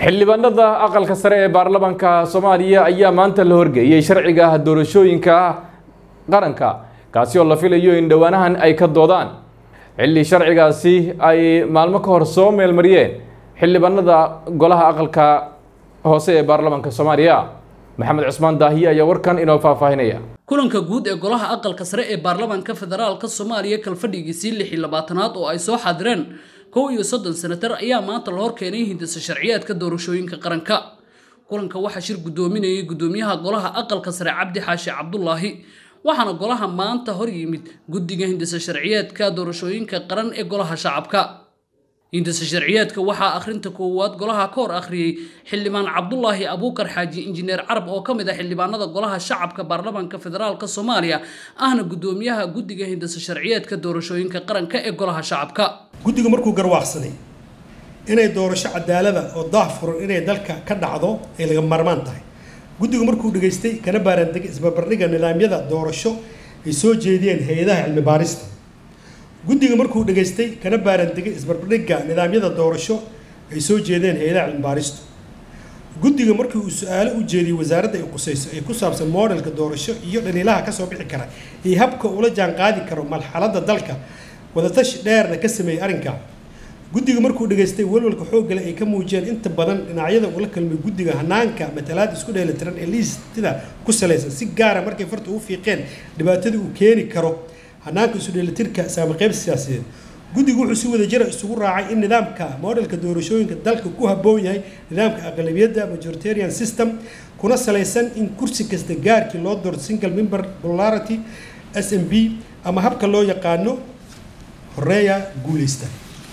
xildhibaanada aqalka sare ee baarlamaanka soomaaliya ayaa maanta la horgeeyey sharciga doorashooyinka qaranka kaasi oo la filayo in dhowaanahan ay ka doodaan xilli sharcigaasi ay maalmo ka hor soo meelmariyeen xildhibaanada golaha aqalka hoose ee baarlamaanka soomaaliya maxamed cusmaan daahiye ayaa warkan inoo faahfaahinaya kulanka guud ee golaha aqalka sare ee baarlamaanka federaalka soomaaliya kalfadhigiisii lix iyo labaatanaad oo ay soo xaadireen kow iyo soddon senatar ayaa maanta la horkeenay hindisa sharciyaadka doorashooyinka qaranka kulanka waxaa shir guddoominayay guddoomiyaha golaha aqalka sare cabdi xaashi cabdulaahi waxaana golaha maanta hor yimid guddiga hindisa sharciyaadka doorashooyinka qaran ee golaha shacabka hindisa sharciyaadka waxaa akhrinta koowaad golaha ka hor akhriyey xildhibaan cabdulaahi abuukar xaaji injineer carab oo ka mid ah xildhibaanada golaha shacabka baarlamaanka federaalka soomaaliya ahna guddoomiyaha guddiga hindisa sharciyaadka doorashooyinka qaranka ee golaha shacabka guddigu markuu garwaaqsaday inay doorasho cadaalada oo daahfuran inay dalka ka dhacdo ay laga maarmaan tahay guddigu markuu dhegaystay kana baaraandegay isbarbardhiga nidaamyada doorasho ay soo jeediyeen hay-adaha cilmi baarista guddiga markuu dhegaystay kana baaraandegay isbarbardhigga nidaamyada doorasho ay soo jeedeen hay-adaha cilmi baaristu guddiga markii uu su-aalo u jeediyey wasaaradda ay qusayso ee ku saabsan modelka doorasho iyo dhaliilaha kasoo bixi kara iyo habka ula jaan qaadi karo marxaladda dalka wadatashi dheerna ka sameeyey arrinka guddiga markuu dhegaystay walwalka xooggale ay ka muujiyeen inta badan dhinacyada ula kalmay guddiga hanaanka matalaad isku dheelitiran ee liistida ku salaysan si gaara markay farta u fiiqeen dhibaatadii uu keeni karo hanaanka isu dheelitirka saamaqeyb siyaasadeed guddigu wuxuu si wada jira isugu raacay in nidaamka modelka doorashooyinka dalka ku habboon yahay nidaamka aqlabiyadda majoritarian system kuna salaysan in kursi kasta gaarkii loo doorto single member popularity s m b ama habka loo yaqaano horeeya guuleysta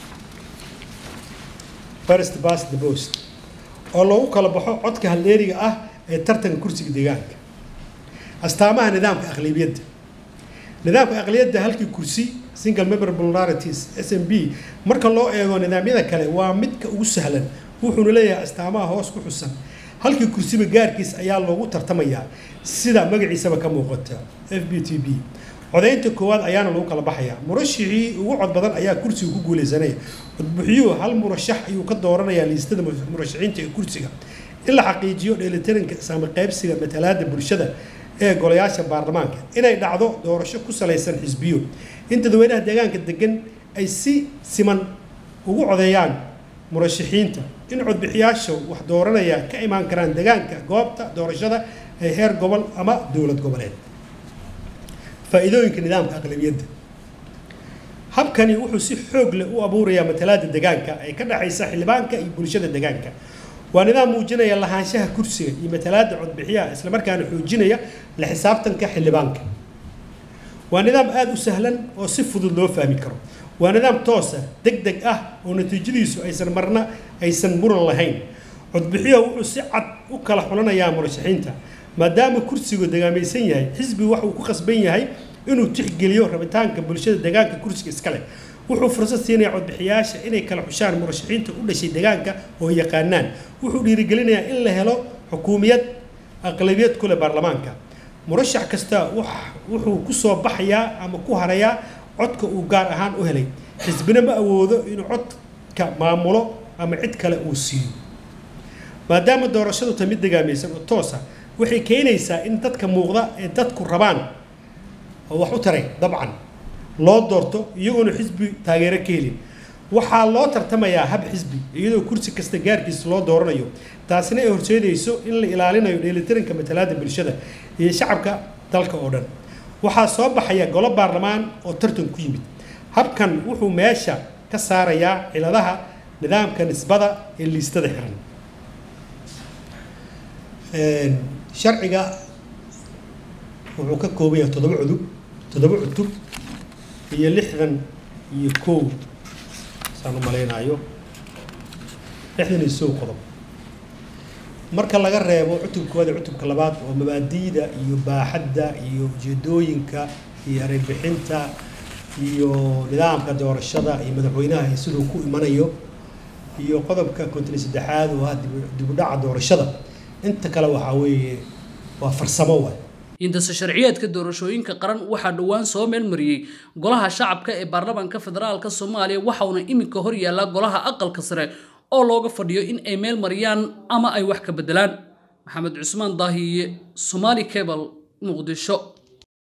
first past the post oo loogu kala baxo codka halleeriga ah ee tartanka kursiga deegaanka astaamaha nidaamka aqlabiyadda nidaamka aqliyadda halkii kursi single member popularities s m b marka loo eego nidaamyada kale waa midka ugu sahlan wuxuuna leeyahay astaamaha hoos ku xusan halkii kursiba gaarkiis ayaa loogu tartamayaa sida magaciisaba ka muuqata f b t b codaynta koowaad ayaana lagu kala baxayaa murashixii ugu cod badan ayaa kursiga ku guuleysanaya codbixiyuhu hal murashax ayuu ka dooranayaa liistada murashaxiinta ee kursiga in la xaqiijiyo dheelitiranka saamaqaybsiga matalaada bulshada ee golayaasha baarlamaanka inay dhacdo doorasho ku salaysan xisbiyo in dadweynaha deegaanka degan ay si siman ugu codeeyaan murashaxiinta in codbixiyaasha wax dooranaya ka imaan karaan deegaanka goobta doorashada ee heer gobol ama dowlad goboleed faa'iidooyinka nidaamka aqlabiyadda habkani wuxuu si xoog leh u abuurayaa matalaada deegaanka ee ka dhexaysa xildhibaanka iyo bulshada deegaanka waa nidaam muujinaya lahaanshaha kursiga iyo matalaada codbixiyaha islamarkaana xoojinaya la xisaabtanka xildhibaanka waa nidaam aada u sahlan oo si fudud loo fahmi karo waa nidaam toosa deg deg ah oo natiijadiisu aysan marna aysan muran lahayn codbixiyaha wuxuu si cad u kala xulanayaa murashaxiinta maadaama kursigu degaamaysan yahay xisbigu waxa uu ku qasban yahay inuu tixgeliyo rabitaanka bulshada deegaanka kursiga iska leh wuxuu fursad siinayaa codbixiyaasha inay kala xushaan murashaxiinta u dhashay deegaanka oo yaqaanaan wuxuu dhiirigelinayaa in la helo xukuumiyad aqlabiyad kule baarlamaanka murashax kasta wuxuu ku soo baxayaa ama ku harayaa codka uu gaar ahaan u helay xisbina ma awoodo inuu codka maamulo ama cid kale uu siiyo maadaama doorashadu ta mid degaamaysan oo toosa waxay keenaysaa in dadka muuqda ee dadku rabaan oo wax u taray dabcan loo doorto iyagoona xisbi taageero ka helin waxaa loo tartamayaa hab xisbi iyadoo kursi kasta gaarkiisa loo dooranayo taasina ay horseedayso in la ilaalinayo dheelitiranka matalaada bulshada iyo shacabka dalka oo dhan waxaa soo baxaya golo baarlamaan oo tartan ku yimid habkan wuxuu meesha ka saarayaa ciladaha nidaamka nisbada ee liistada xiran sharciga wuxuu ka kooban yahay toddoba cudub toddoba cutub iyo lixdan iyo kow saan u malaynaayo lixdan iyo sow qodob marka laga reebo cutubkooda cutubka labaad oo mabaadi'da iyo baaxadda iyo ujeedooyinka iyo areybixinta iyo nidaamka doorashada iyo madaxweynaha iyo siduu ku imanayo iyo qodobka konton iyo saddexaad oo ah dibudhaca doorashada inta kale waxaa weeye waa farsamo waay hindasa sharciyeedka doorashooyinka qaran waxaa dhowaan soo meelmariyey golaha shacabka ee baarlamaanka federaalka soomaaliya waxauna iminka hor yaallaa golaha aqalka sare oo looga fadhiyo in ay meel mariyaan ama ay wax ka beddelaan maxamed cusmaan daahiye somaali cable muqdisho